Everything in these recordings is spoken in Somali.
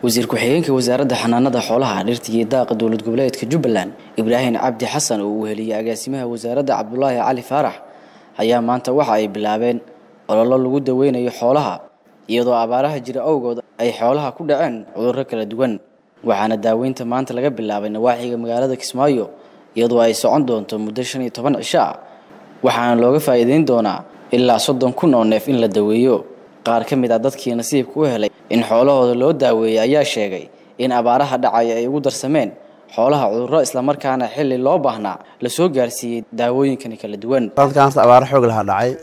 wasiir ku-xigeenka wasaaradda xanaanada xoolaha dhirta iyo daaqa dowlad goboleedka jubbaland ibraahim cabdi xasan oo uu heliyey agaasimaha wasaaradda cabdulaahi cali faarax ayaa maanta waxa ay bilaabeen ololo lagu daweynayo xoolaha iyadoo abaaraha jira awgood ay xoolaha ku dhaceen cudurro kala duwan waxaana daaweynta maanta laga bilaabay nawaaxiga magaalada kismaayo iyadoo ay socon doonto muddo shan iyo toban cisho ah waxaana looga faa'iideyn doonaa ilaa soddon kun oo neef in la daweeyo qaar ka mid ah dadkii nasiibka u helay in xoolahooda loo daaweeyey ayaa sheegay in abaaraha dhacaya ay ugu darsameen xoolaha cudurro islamarkaana xilli loo baahnaa lasoo gaarsiiyey daawooyinkani kala duwan sanadkaansta abaaro xoog lahaa dhacay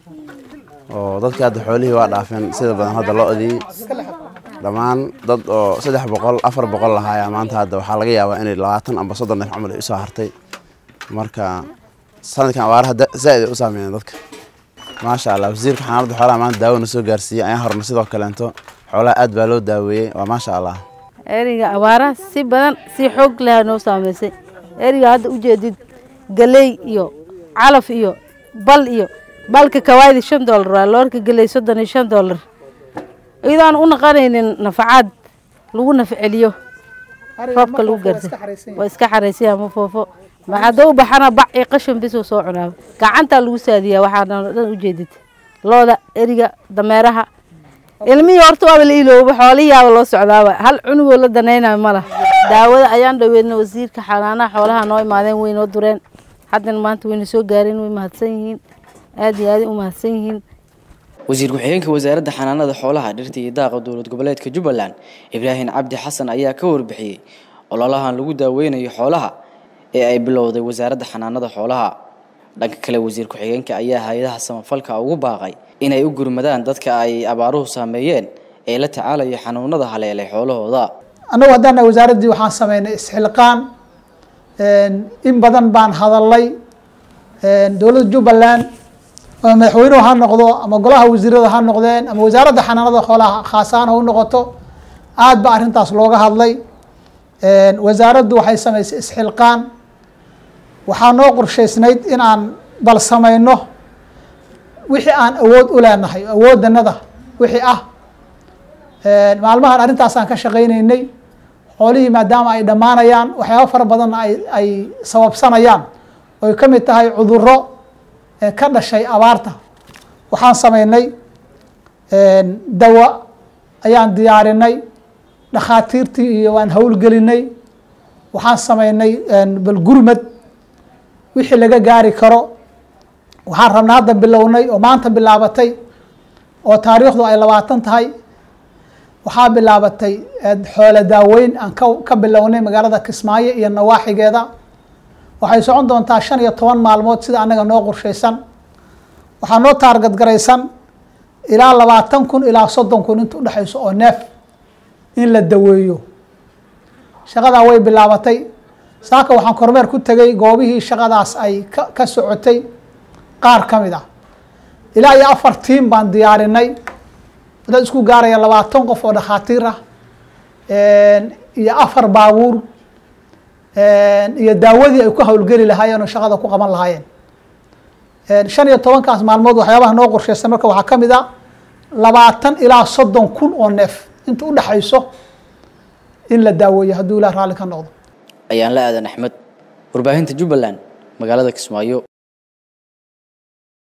oo dadkii hadda xoolihii waa dhaafeen sida badan hadda lo-dii dhammaan dad oo saddex boqol afar boqol lahaayaa maanta hadda waxaa laga yaabaa inay labaatan amba soddon neef camal ay usoo hartay marka sanadkan abaaraha zaaid ay u saameeyeen dadka maasha allah wasiirka xanaanada xoolaha maanta daawona soo gaarsiiyey ayaa horna sidoo kaleento xoolaha aad baa loo daaweeyey waa maasha allah eriga abaaraha si badan si xoog leha noo saameysay eriga hadda ujeedid galey iyo calaf iyo bal iyo balka kawaaydi shan doolar waa loorka galey soddon iyo shan doolar iyadoo aan u naqanaynin nafacaad lagu nafceliyo roobka lagu gaarsa waa iska xaraysaya ma foofo maxaada u baxana bac iyo qashin bisuu soo cunaaba gacantaa lagu saadiyaa waxaana dhan ujeedid looda eriga dameeraha ilmihii horta waaba la ilooba xoolihiiaba loo socdaaba hal cunugoo la danaynayo ma laha daawada ayaan dhaweedna wasiirka xanaanaha xoolaha noo imaadeen way noo dureen haddana maanta wayna soo gaareen way mahadsan yihiin aad iyo aaday u mahadsan yihiin wasiir ku-xigeenka wasaaradda xanaanada xoolaha dhirta iyo daaqa dowlad goboleedka jubbaland ibraahim cabdi xasan ayaa ka warbixiyey ololahan lagu daaweynayo xoolaha ee ay bilowday wasaaradda xanaanada xoolaha dhanka kale wasiir ku-xigeenka ayaa hay-adaha samafalka ugu baaqay inay u gurmadaan dadka ay abaaruhu saameeyeen ee la tacaalaya xanuunada haleelay xoolahooda annagu haddana wasaaraddii waxaan sameynay isxilqaan in badan baan hadalay dowladda jubbaland ama madaxweynuhu ha noqdo ama golaha wasiirada ha noqdeen ama wasaaradda xanaanada xoolaha khaasahaan ha u noqoto aad ba arrintaas looga hadlay wasaaraddu waxay samaysay isxilqaan waxaa noo qorshaysnayd in aan bal samayno wixii aan awood u leenahay awooddanada wixii ah maalmahan arrintaasaan ka shaqaynaynay xoolihii maadaama ay dhammaanayaan waxyaaba fara badanna ay ay sababsanayaan oy ka mid tahay cudurro ka dhashay abaarta waxaan samaynay dawa ayaan diyaarinay dhakhaatiirtii iyo waan howlgelinay waxaan samaynay bal gurmad wixii laga gaari karo waxaan rabnaa hadda bilownay oo maanta bilaabatay oo taariikhdu ay labaatan tahay waxaa bilaabatay xoolo daaweyn aan ka ka bilownay magaalada kismaayo iyo nawaaxigeeda waxay socon doontaa shan iyo toban maalmood sida annaga noo qorshaysan waxaa noo taargadgaraysan ilaa labaatan kun ilaa soddon kun inta udhexayso oo neef in la daweeyo shaqadaa way bilaabatay saaka waxaan kormeer ku tegay goobihii shaqadaas ay ka ka socotay qaar ka mid ah ilaa iyo afar tiim baan diyaarinay dad isku gaaraya labaatan qof oo dhakhaatiir ah iyo afar baabuur iyo daawadii ay ku howlgeli lahaayeen oo shaqada ku qaban lahaayeen shan iyo tobankaas maalmood waxyaabaha noo qorshaysan marka waxaa ka mid a labaatan ilaa soddon kun oo neef inta udhexayso in la daaweeyo hadduu ilah raalli ka noqdo ayaan la aadan axmed warbaahinta jubbaland magaalada kismaayo